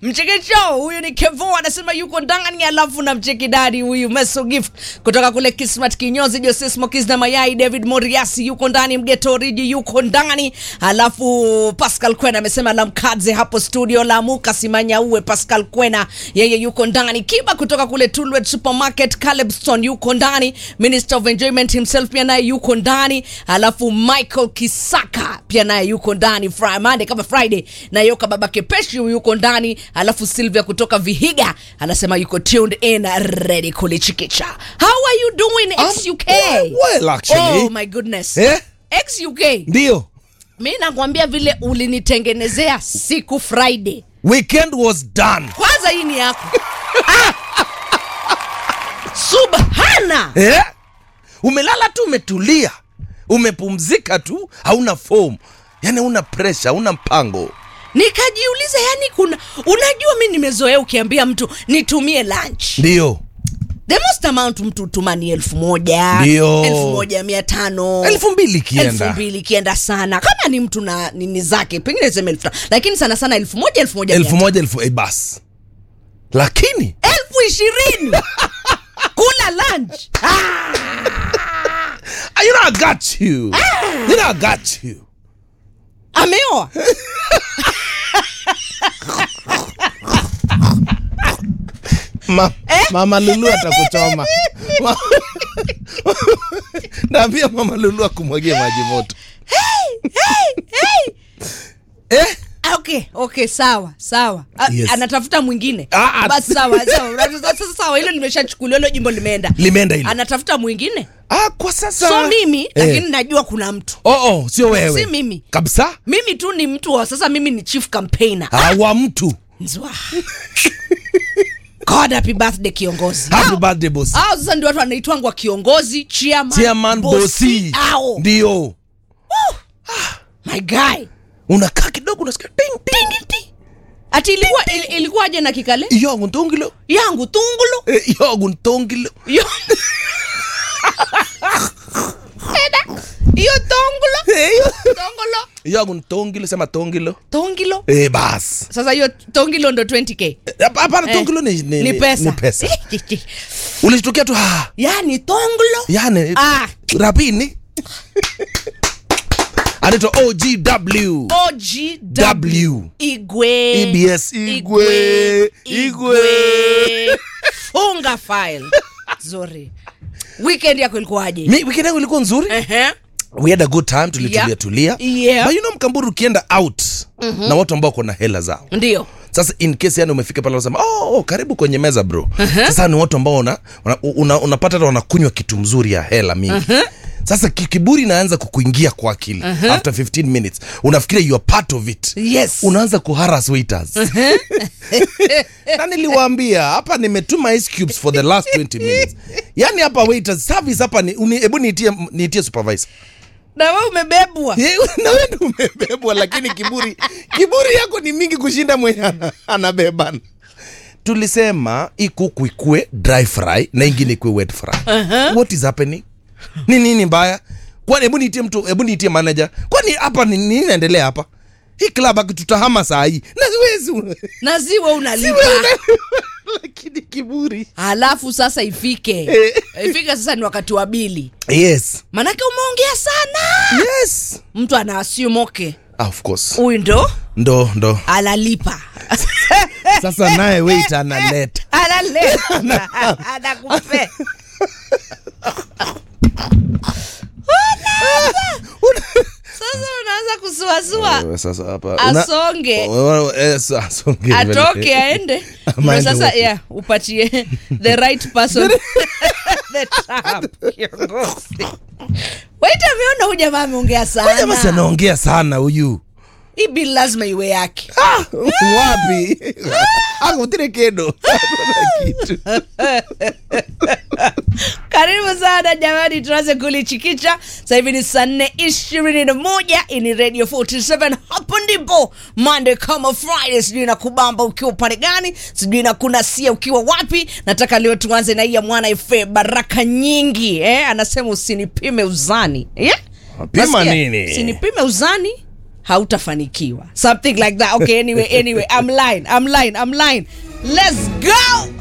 mchekecho huyu ni kevo anasema yuko ndani alafu na mchekidadi huyu meso gift kutoka kule kismat kinyozi jose smokis na mayai david moriasi yuko ndani mgetoriji yuko ndani alafu pascal kwena amesema lamkadze hapo studio lamuka simanyaue pascal kwena yeye yuko ndani kiba kutoka kule tulwet supermarket calebston yuko ndani minister of enjoyment himself pia naye yuko ndani alafu michael kisaka pia naye yuko ndani Fri- Monday kama friday na yoka baba kepeshi yuko ndani alafu silvia kutoka vihiga anasema yuko tuned in ready kulichikicha how are you doing ex uk well, well, actually. oh my goodness Eh? ex uk ndio mi nakwambia vile ulinitengenezea siku friday weekend was done kwanza hii ni yako ah! subhana eh? umelala tu umetulia umepumzika tu hauna fomu yani hauna presha hauna mpango nikajiuliza yani kuna unajua mi nimezoea ukiambia mtu nitumie lunch ndio the most amount mtu tuma ni elfu moja Ndio. elfu moja mia tano elfu mbili elfu ikienda mbili ikienda sana kama ni mtu na nini zake pengine sema elfu tano lakini sana sana elfu moja elfu moja elfu mia moja elfu eh, basi lakini tano. elfu ishirini kula lunch ah, you know I got you you know I got you ameoa Ma, mama lulu atakuchoma Ma- naambia mama lulu akumwagie maji moto eh? okay okay sawa sawa A- Yes. anatafuta mwingine Ah, ah. basi sawa sawa sasa sawa hilo limeshachukuliwa hilo jimbo limeenda limeenda hilo anatafuta mwingine ah, kwa sasa so mimi eh. lakini najua kuna mtu oh, oh, sio wewe Si mimi. kabisa mimi tu ni mtu wa sasa mimi ni chief campaigner ah, wa mtu Nzwa. God happy birthday kiongozi happy Hao- birthday boss hao sasa ndio watu wanaitwangwa kiongozi chairman, chairman bosi ao ndio my guy unakaa kidogo unasikia ting ting ting ati ilikuwa il, ilikuwaje na kikale iyogu ntongilo yangu tungulo Eh, iyogu ntongilo Yo- Eda, hiyo tongulo Eh, iyo- tongolo iyogu ntongilo sema tongilo tongilo eh, bas sasa hiyo tongilo ndo 20k Eh, hapa- hapana Eh, tongilo ni, ni, ni pesa, ni pesa. ulishtukia tu ah, yani tonglo yani Ah. rapini anaitwa ogw OGW W. Igwe EBS Igwe Igwe funga file zuri weekend yako ilikuwaje mi weekend yangu ilikuwa nzuri Ehe. we had a good time tulitulia Yeah. tulia Yeah. but you know mkamburu ukienda out na watu ambao wako na hela zao ndio sasa in case yani umefika pale unasema oh, oh, karibu kwenye meza bro sasa ni watu ambao una, una, una, unapata hata wanakunywa kitu mzuri ya hela mingi sasa ki- kiburi inaanza kukuingia kwa akili after 15 minutes unafikiria you are part of it yes unaanza kuharas waiters na niliwaambia hapa nimetuma ice cubes for the last 20 minutes yani hapa waiters service hapa ni uni- hebu niitie niitie supervisor na we umebebwa Ye, na wewe ndio umebebwa lakini kiburi kiburi yako ni mingi kushinda mwenye ana- anabebana tulisema hii kuku ikue dry fry na ingine ikue wet fry uh-huh. what is happening ni nini mbaya kwani hebu niitie mtu hebu niitie manager kwani hapa ni nini inaendelea hapa hii club akitutahama saa hii na siwezi na ziwe unalipa lakini kiburi halafu sasa ifike Eh. ifike sasa ni wakati wa bili yes manake umeongea sana yes mtu ana assume okay ah, of course huyu ndo ndo ndo analipa sasa naye wait analeta analeta anakupe sasa unaanza kusuasua Wewe sasa hapa Asonge. Wewe- eh, sa- asonge atoke aende Ama Ndio aende sasa wapi? yeah, upatie the right person the trap kiongozi wait ameona huyu jamaa ameongea Ngoja basi sana anaongea sana huyu hii bill lazima iwe yake Ah, wapi akutire kedo Hakuna kitu karibu sana jamani tuanze kulichikicha sasa hivi ni saa nne ishirini na moja ini radio 47 hapo ndipo monday kama friday sijui na kubamba ukiwa upande gani sijui na kunasia ukiwa wapi nataka leo tuanze na hii ya mwana ife baraka nyingi eh? anasema usinipime uzani yeah? Pima Nasikia? nini? usinipime uzani hautafanikiwa something like that okay anyway anyway i'm lying i'm lying i'm lying let's go